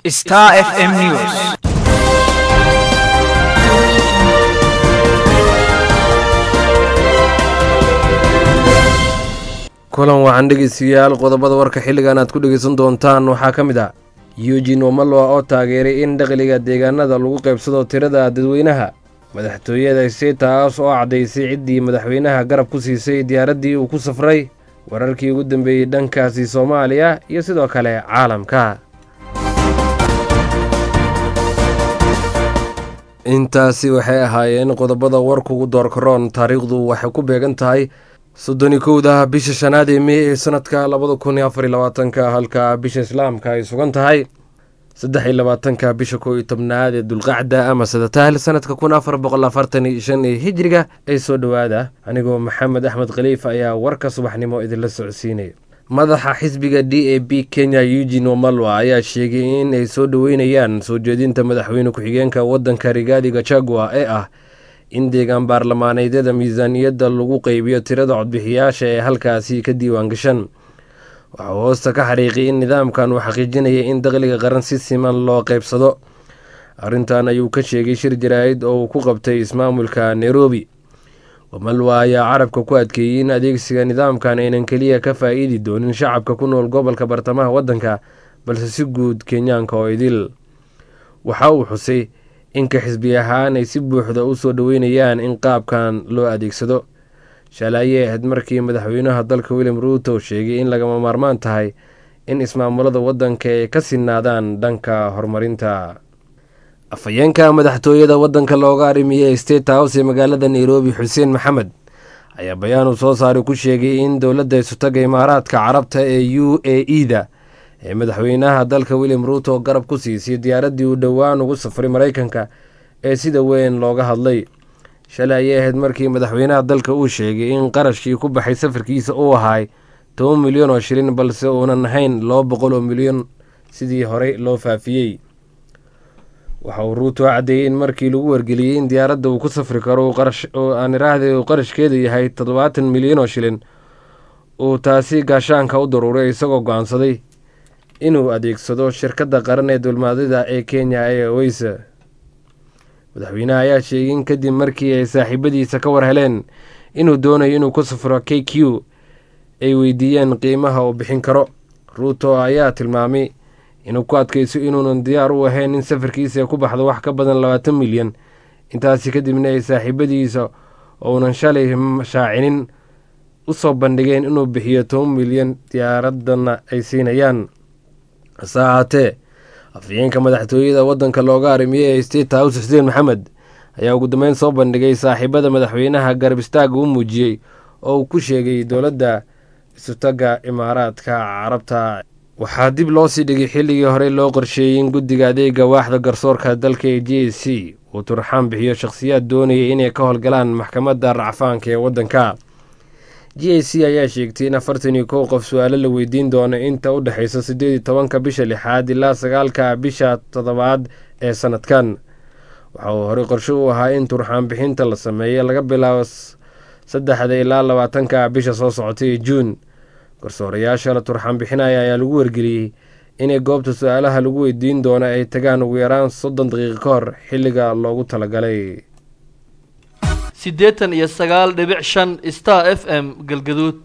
Star FM News. kulan waxaan dhegeystayaal qodobada warka xilligan aad ku dhegeysan doontaan waxaa ka mid ah eugin omaloa oo taageeray in dakhliga deegaanada lagu qaybsado tirada dadweynaha madaxtooyada setaas oo caddaysay ciddii madaxweynaha garab ku siisay diyaaraddii uu ku safray wararkii ugu dambeeyey dhankaasi soomaaliya iyo sidoo kale caalamka intaasi waxay ahaayeen qodobada warkugu doorkaroon taariikhdu waxay ku beegan tahay soddoni kowda bisha shanaad ee mey ee sanadka labada kun iyo afar iyo labaatanka halka bisha islaamka ay sugan tahay saddex iyo labaatanka bisha kow iyo tobnaad ee dulqacda ama sadatahl sanadka kun afar boqol afartan iyo shan ee hijriga ee soo dhowaada anigoo maxamed axmed khaliif ayaa warka subaxnimo idinla socodsiinaya madaxa xisbiga d a b kenya eugin omalwa ayaa sheegay in ay soo dhoweynayaan soo jeedinta madaxweyne ku-xigeenka wadanka rigaadi gachagua ee ah in deegaan baarlamaaneedyada miisaaniyadda lagu qeybiyo tirada codbixiyaasha ee halkaasi ka diiwaan gashan waxauu hoosta ka xariiqay in nidaamkan uu xaqiijinaya in dakhliga qaran si siman loo qeybsado arrintan ayuu ka sheegay shir jaraa'id oo uu ku qabtay ismaamulka nairobi wamalwa ayaa carabka ku adkeeyey in adeegsiga nidaamkan aynan keliya ka faa-iidi doonin shacabka ku nool gobolka bartamaha waddanka balse si guud kenyaanka oo idil waxa uu xusay inka xisbi ahaan ay si buuxda u soo dhoweynayaan in qaabkan loo adeegsado shalaayey ahayd markii madaxweynaha dalka william ruuto sheegay in lagama maarmaan tahay in ismaamulada waddanka ay ka sinaadaan dhanka horumarinta afhayeenka madaxtooyada waddanka looga arimiye state house ee magaalada nairobi xuseen maxamed ayaa bayaan uu soo saaray ku sheegay in dowladda isutaga imaaraadka carabta ee u a e da ee madaxweynaha dalka william ruuto garab ku siisay diyaaraddii uu dhowaan ugu safray maraykanka ee sida weyn looga hadlay shalay ayay ahayd markii madaxweynaha dalka uu sheegay in qarashkii ku baxay safarkiisa uu ahay toban milyan oo shilin balse uunan ahayn laba boqol oo milyan sidii horey loo faafiyey waxa uu ruuto caddeeyey in markii lagu wargeliyey in diyaaradda uu ku safri karo oo aan iraahday uu qarashkeedu yahay toddobaatan milyan oo shilin uu taasi gaashaanka u daruuray isagoo go-aansaday inuu adeegsado shirkadda qaran ee dulmaadida ee kenya ee oweysa madaxweynaha ayaa sheegay in kadib markii ay saaxiibadiisa ka war heleen inuu doonayo inuu ku safro k q ay weydiiyeen qiimaha uu bixin karo ruuto ayaa tilmaamay inuu ku adkayso inuunan diyaar u ahayn in safarkiisa ku baxdo wax ka badan labaatan milyan intaasi kadibna ay saaxiibadiisa ounan shalay shaacinin usoo bandhigeen inuu bixiyo toban milyan diyaaradana ay siinayaan hase ahaatee afhayeenka madaxtooyada waddanka looga arimiye ee state house xuseen maxamed ayaa ugu dambeyn soo bandhigay saaxiibada madaxweynaha garab istaaga u muujiyey oo uu ku sheegay dowladda isutaga imaaraadka carabta waxaa dib loo sii dhigay xilligii horey loo qorsheeyey in guddiga adeega waaxda garsoorka dalka ee j c uu turxaan bixiyo shakhsiyaad doonayay inay ka howlgalaan maxkamadda racfaanka ee waddanka j c ayaa sheegtay in afartan iyo kow qof su-aalo la weydiin doono inta u dhexeysa siddeed iyo tobanka bisha lixaad ilaa sagaalka bisha toddobaad ee sanadkan waxa uu horey qorsho u ahaa in turxaan bixinta la sameeyo laga bilaabo saddexda ilaa labaatanka bisha soo socotay ee juun garsoorayaasha la turxaan bixinaya ayaa lagu wargeliyey inay goobta su-aalaha lagu weydiin doono ay tagaan ugu yaraan soddon daqiiqo ka hor xilliga loogu talagalay siddeetan iyo sagaal dhibic shan star f m galgaduud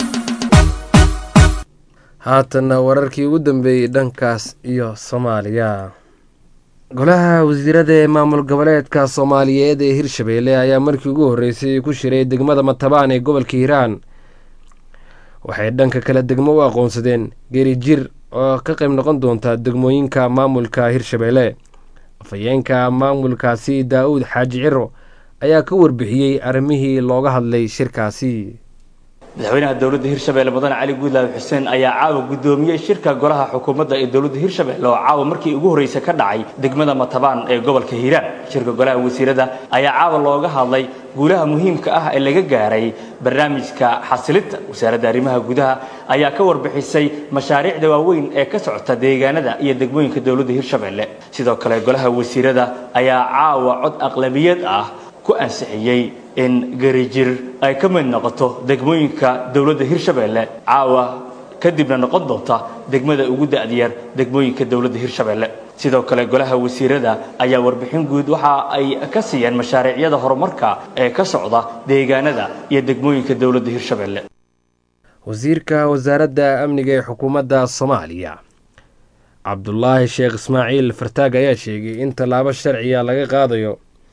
haatanna wararkii ugu dambeeyey dhankaas iyo soomaaliya golaha wasiirada ee maamul goboleedka soomaaliyeed ee hirshabeelle ayaa markii ugu horreysay ku shiray degmada matabaan ee gobolka hiiraan waxay dhanka kale degmo u aqoonsadeen geeri jir oo ka qayb noqon doonta degmooyinka maamulka hirshabeelle afhayeenka maamulkaasi daa-uud xaaji ciro ayaa ka warbixiyey arrimihii looga hadlay shirkaasi madaxweynaha dowladda hirshabelle mudane cali guudlaawe xuseen ayaa caawa guddoomiyey shirka golaha xukuumadda ee dowladda hirshabelle oo caawa markii ugu horreysa ka dhacay degmada matabaan ee gobolka hiiraan shirka golaha wasiirada ayaa caawa looga hadlay guulaha muhiimka ah ee laga gaaray barnaamijka xasilinta wasaaradda arrimaha gudaha ayaa ka warbixisay mashaariicda waaweyn ee ka socota deegaanada iyo degmooyinka dowladda hirshabelle sidoo kale golaha wasiirada ayaa caawa cod aqlabiyad ah ku ansixiyey in garijir ay ka mid noqoto degmooyinka dowladda hirshabelle caawa kadibna noqon doonta degmada ugu da'diyar degmooyinka dowladda hirshabelle sidoo kale golaha wasiirada ayaa warbixin guud waxa ay ka siiyeen mashaariicyada horumarka ee ka socda deegaanada iyo degmooyinka dowladda hirshabelle wasiirka wasaaradda amniga ee xukuumadda soomaaliya cabdulaahi sheekh ismaaciil fartaag ayaa sheegay in tallaabo sharciya laga qaadayo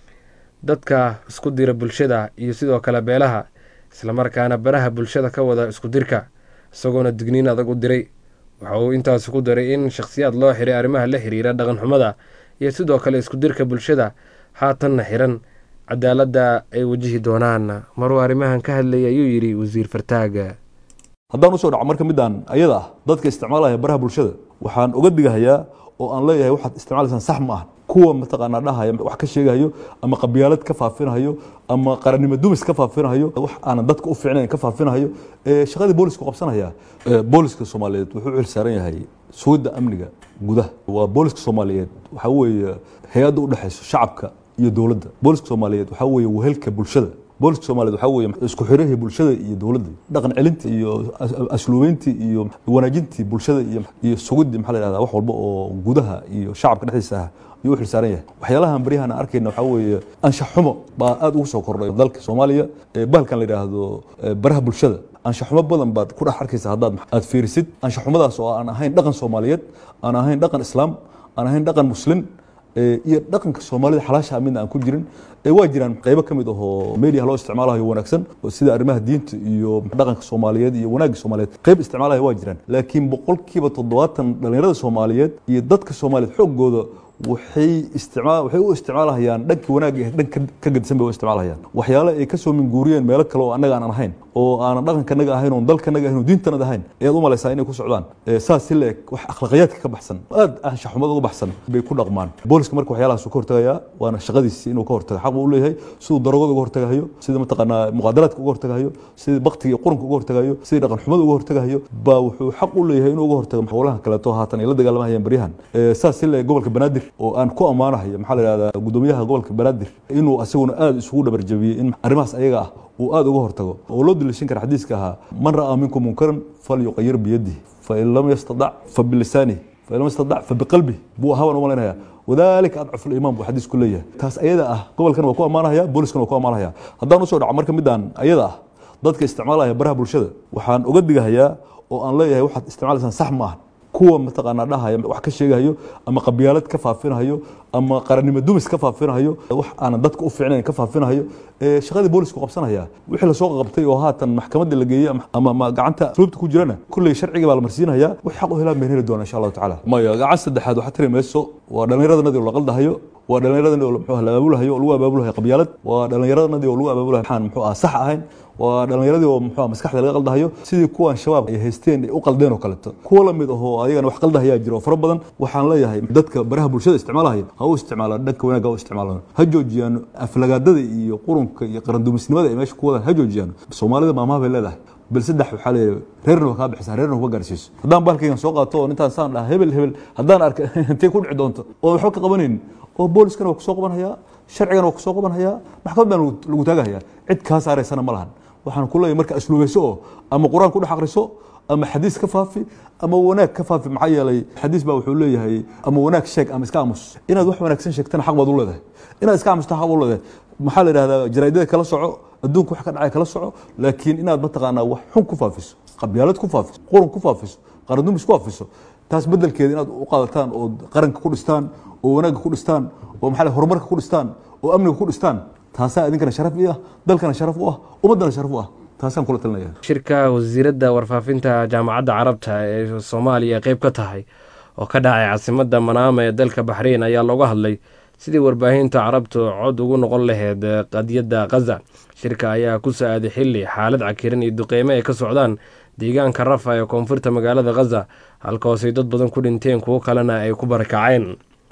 dadka isku dira bulshada iyo sidoo kale beelaha islamarkaana baraha bulshada ka wada isku dirka isagoona digniin adag u diray waxa uu intaasi ku daray in shakhsiyaad loo xiray arrimaha la xiriira dhaqanxumada iyo sidoo kale isku dirka bulshada haatanna xiran cadaaladda ay wajihi doonaan maruu arrimahan ka hadlayay ayuu yidhi wasiir fartaaga haddaan usoo dhaco marka midaan ayada ah dadka isticmaalaya baraha bulshada waxaan uga digahayaa oo aan leeyahay waxaad isticmaalaysaan sax ma ah kuwa mataqaanaa dhahaya wax ka sheegahayo ama qabyaalad ka faafinahayo ama qarannimo dumis ka faafinahayo wax aanan dadka u fiicnayn ka faafinahayo shaqadii boolisku qabsanaya booliska soomaaliyeed wuxuu u xilsaaran yahay sugidda amniga gudaha waa booliska soomaaliyeed waxaa weeye hay-adda u dhexayso shacabka iyo dowladda booliska soomaaliyeed waxaa weeye wehelka bulshada booliska soomaaliyed waxaa weeye isku xirihii bulshada iyo dowladda dhaqan celintii iyo asluubeyntii iyo wanaajintii bulshada iyo iyo sugidii maxaa la yidhahdaa wax walba oo gudaha iyo shacabka dhexdiisa ah ayuu u xilsaaran yahay waxyaalahan baryahan aan arkayna waxaa weeye anshax xumo baa aad ugu soo kordhay dalka soomaaliya bahalkan la yidhaahdo baraha bulshada anshax xumo badan baad ku dhex arkaysa haddaad aad fiirisid anshax xumadaas oo aan ahayn dhaqan soomaaliyeed aan ahayn dhaqan islaam aan ahayn dhaqan muslim iyo dhaqanka soomaalida xalaasha midna aan ku jirin waa jiraan qaybo ka mid ahoo media loo isticmaalayo wanaagsan sida arrimaha diinta iyo dhaqanka soomaaliyeed iyo wanaagga soomaaliyeed qayb isticmaalaya waa jiraan laakiin boqolkiiba toddobaatan dhallinyarada soomaaliyeed iyo dadka soomaaliyeed xooggooda waxay isticmaal waxay u isticmaalahayaan dhankii wanaagga dhan ka gadisan bay u isticmaalahayaan waxyaale ay ka soo minguuriyeen meelo kale oo annaga aanan ahayn oo aanan dhaqankanaga ahayn oon dalkanaga ahayn oo diintanada ahayn ayaad u malaysaa inay ku socdaan saas si leeg wax akhlaqiyaadka ka baxsan aad anshaxumada uga baxsan bay ku dhaqmaan booliska marka waxyaalahaas ka hortagayaa waana shaqadiisi inuu ka hortago xaq buu u leeyahay siduu darogada uga hortagahayo sida mataqaanaa muqaadaraadka uga hortagahayo sida baktiga iyo qurunka uga hortagayo sida dhaqan xumada uga hortagahayo baa wuxuu xaq u leeyahay inuu uga hortago howlahan kaleeto haatan ay la dagaalamahayaan baryahan saas si leeg gobolka banaadir oo aan ku ammaanahayo maxaa la yidhahdaa gudoomiyaha gobolka banaadir inuu asaguna aad isugu dhabarjabiyey in arrimahaas ayaga ah uu aad uga hortago oo loo daliishan kara xadiiska ahaa man ra'aa minkum munkaran falyuqayir biyadihi fain lam yastadac fabilisaanihi fain lam yastadac fabiqalbihi buu ahaabaan u malaynayaa wadalika adcafu liimaan buu xadiisku leeyahay taas ayada ah gobolkan waa ku ammaanahaya booliskana waa ku ammaanahaya haddaan usoo dhaco marka midaan ayada ah dadka isticmaalaya baraha bulshada waxaan uga digahayaa oo aan leeyahay waxaad isticmaalaysaan sax ma ah kuwa mataqaanaa dhahaya wax ka sheegahayo ama qabyaalad ka faafinahayo ama qarannimo dumis ka faafinahayo wax aanan dadka u fiicnayn ka faafinahayo shaqadii boolisku qabsanaya wixii lasoo qabtay oo haatan maxkamadda la geeyey ama gacanta asluubta ku jirana kulley sharciga baa la marsiinaya wax xaq u helaan bayn heli doona insha allahu tacaala maya gacan saddexaad waxaa tiri mayso waa dhallinyaradannadii oo la qaldahayo waa dhallinyaradannadii oo muxuu la abaabulahayo oo lagu abaabulahayo qabyaalad waa dhallinyaradannadii oo lagu abaabulahayo waxaan muxuu ah sax ahayn waa dhallinyaradii oo muxuu maskaxda laga qaldahayo sidii kuwan shabaab ay haysteen ay u qaldeen oo kaleeto kuwa la mid ahoo ayagana wax qaldahayaa jira oo fara badan waxaan leeyahay dadka baraha bulshada isticmaalahaya ha u isticmaalaan dhanka wanaagga ha u isticmaalaan ha joojiyaan aflagaadada iyo qurunka iyo qarandumisnimada ay meesha ku wadaan ha joojiyaan soomaalida maamaha bay leedahay bal saddex waxaa leeyahay reerna waa kaa bixisaa reerna kuma gaarsiiso haddaan baalkaygan soo qaato oo intaan saan dhaha hebel hebel haddaan arka intay ku dhici doonto oo waxba ka qabanaynin oo booliskana waa kusoo qabanhayaa sharcigana waa kusoo qabanhayaa maxkamad baan lagu taagahayaa cid kaa saaraysana ma lahan waxaan ku leeyahay marka asluubayso oo ama qur-aan ku dhex akhriso ama xadiis ka faafi ama wanaag ka faafi maxaa yeelay xadiis baa wuxuu leeyahay ama wanaag sheeg ama iska aamus inaad wax wanaagsan sheegtana xaq baad u leedahay inaad iska aamusta xaq baad u leedahay maxaa la yidhahdaa jaraa'idada kala soco adduunka wax ka dhacay kala soco laakiin inaad mataqaanaa wax xun ku faafiso qabyaalad ku faafiso qurun ku faafiso qarandumis ku faafiso taas bedelkeeda inaad u qaadataan oo qaranka ku dhistaan oo wanaagga ku dhistaan oo maxaa horumarka ku dhistaan oo amniga ku dhistaan taasaa idinkana sharaf i ah dalkana sharaf u ah ummaddana sharaf u ah taasaan kula talinaya shirka wasiiradda warfaafinta jaamacadda carabta ee soomaaliya qeyb ka tahay oo ka dhacay caasimadda manaama ee dalka baxreyn ayaa looga hadlay sidii warbaahinta carabtu cod ugu noqon laheyd qadiyadda khaza shirka ayaa ku sa-aaday xilli xaalad cakiran iyo duqeymo ay ka socdaan deegaanka rafa ee koonfurta magaalada khaza halkahoosay dad badan ku dhinteen kuwo kalena ay ku barakaceen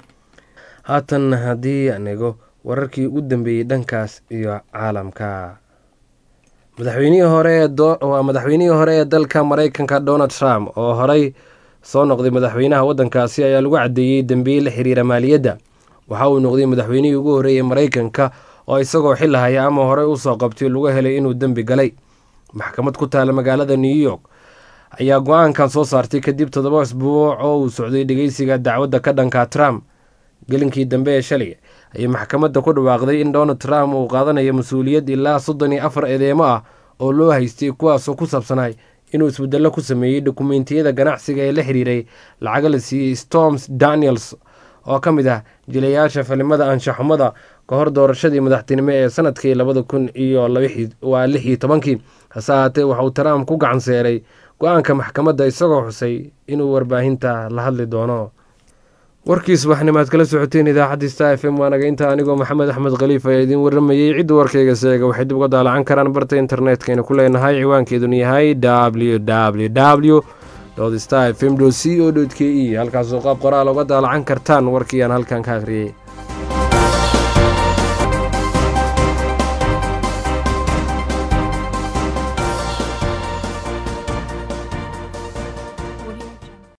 haatan haddii aan ego wararkii u dambeeyey dhankaas iyo caalamka madaxweynihii hore waa madaxweynihii hore ee dalka mareykanka donald trump oo horey soo noqday madaxweynaha waddankaasi ayaa lagu caddeeyey dembiye la xiriira maaliyadda waxa uu noqday madaxweynihii ugu horreeyey mareykanka oo isagoo xil haya ama horey usoo qabtay lagu helay inuu dembi galay maxkamad ku taala magaalada new york ayaa go-aankan soo saartay kadib toddoba isbuuc oo uu socday dhegeysiga dacwadda ka dhanka trump gelinkii dambe ee shalay ayay maxkamadda ku dhawaaqday in donald trump uu qaadanayo mas-uuliyad ilaa soddon iyo afar eedeemo ah oo loo haystay kuwaasoo ku saabsanay inuu isbedello ku sameeyey dokumentiyada ganacsiga ee la xiriiray lacaga la siiyey storms daniels oo ka mid ah jilayaasha filimada anshaxumada ka hor doorashadii madaxtinimo ee sanadkii labada kun iyo waa lix iyo tobankii hase ahaatee waxauu trump ku gacan seeray go-aanka maxkamadda isagoo xusay inuu warbaahinta la hadli doono warkii subaxnimaad kala socoteen idaacadda star f m waanaga inta anigoo maxamed axmed khaliif ayaa idiin waramayey cidda warkayga seega waxay dib uga daalacan karaan barta internetkayna ku leenahay ciwaankeeduna yahay w w w star f m c o k e halkaasoo qaab qoraal uga daalacan kartaan warkii aan halkan ka akhriyey